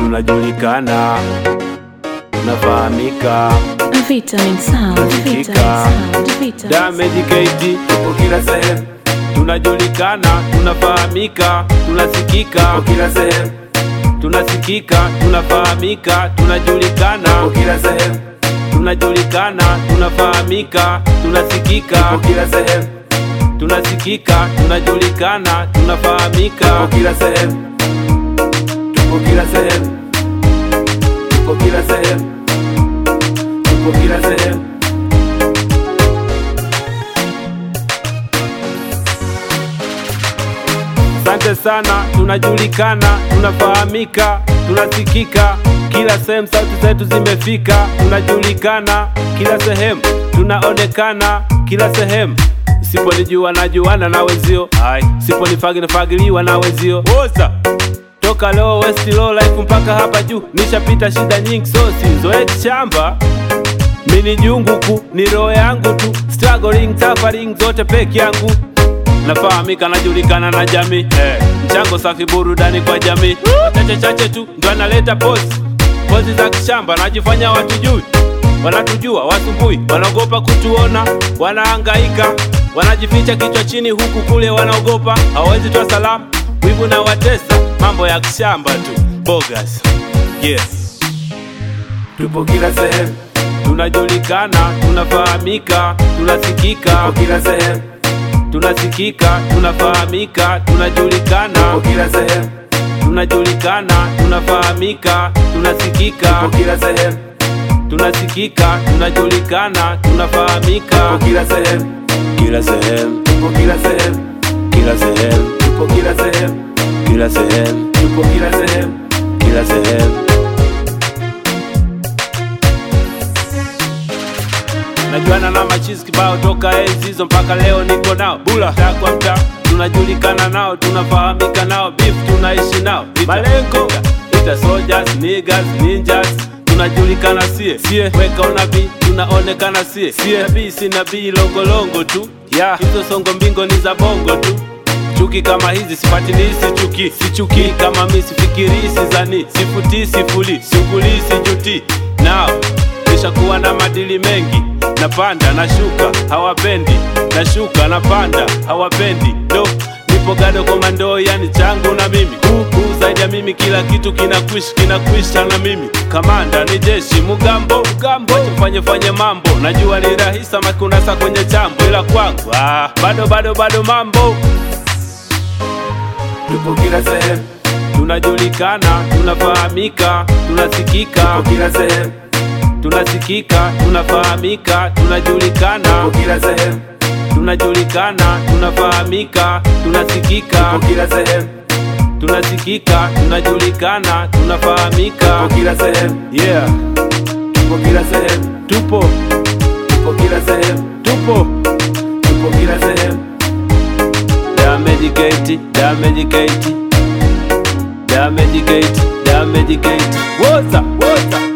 tunajulikana, tunafahamika. Vitamin Sound, Vitamin Nasikika. Sound, Vitamin Damage KT tupo kila sehemu, tunajulikana, tunafahamika, tunasikika tupo kila sehemu, tunasikika, tunafahamika, tunajulikana tupo kila sehemu, tunajulikana, tunafahamika, tunasikika tupo kila sehemu, tunasikika, tunajulikana, tunafahamika tupo kila sehemu, tupo kila sehemu, tupo kila sehemu, tupo kila sehemu. Asante sana, tunajulikana, tunafahamika, tunasikika kila sehemu, sauti zetu zimefika, tunajulikana kila sehemu, tunaonekana kila sehemu. Siponijua najuana na wenzio, ai, siponifagi nafagiliwa na wenzio. Woza toka leo West low life mpaka hapa juu, nishapita shida nyingi, so sizoe chamba mini junguku ni roho yangu tu, struggling suffering zote peke yangu nafahamika najulikana na jamii eh, mchango safi burudani kwa jamii chache chache tu ndo analeta pozi pozi za kishamba najifanya watujui wanatujua wasumbui wanaogopa kutuona wanahangaika wanajificha kichwa chini huku kule wanaogopa hawawezi toa salamu wivu na watesa mambo ya kishamba tu bogas yes tupo kila sehemu tunajulikana tunafahamika tunasikika tupo kila sehemu tunasikika tunafahamika tunajulikana tupo kila sehemu tunajulikana tunafahamika tunasikika tupo kila sehemu tunasikika tunajulikana tunafahamika tupo kila sehemu kila sehemu tupo kila sehemu kila sehemu tupo kila sehemu kila sehemu tupo kila sehemu kila sehemu najuana na machizi kibao toka enzi hizo mpaka leo niko nao bula mtaa kwa mtaa tunajulikana nao tunafahamika nao beef tunaishi nao malengo ita soldiers niggas ninjas tunajulikana sie sie weka unabii tunaonekana sie sie nabii si nabii longolongo tu ya hizo songo mbingo ni za bongo tu chuki kama hizi sipatilii sichuki sichuki kama mi sifikirii sizani sifutii sifuli sugulii sijuti nao nishakuwa na madili mengi napanda nashuka hawapendi nashuka napanda hawapendi do nipo gado komando yani changu na mimi huku zaidi ya mimi kila kitu kinakwish kinakwisha na mimi kamanda ni jeshi mugambo mugambo fanye fanye mambo najua ni rahisa makunasa kwenye chambo ila kwangu ah, bado bado bado mambo tupo kila sehemu tunajulikana tunafahamika tunasikika tupo kila sehemu tunasikika tunafahamika tunajulikana tupo kila sehemu tunajulikana tunafahamika tunasikika tupo kila sehemu tunasikika tunajulikana tunafahamika tupo kila sehemu yeah tupo kila sehemu tupo tupo kila sehemu tupo tupo kila sehemu damage gate damage gate damage gate damage gate woza woza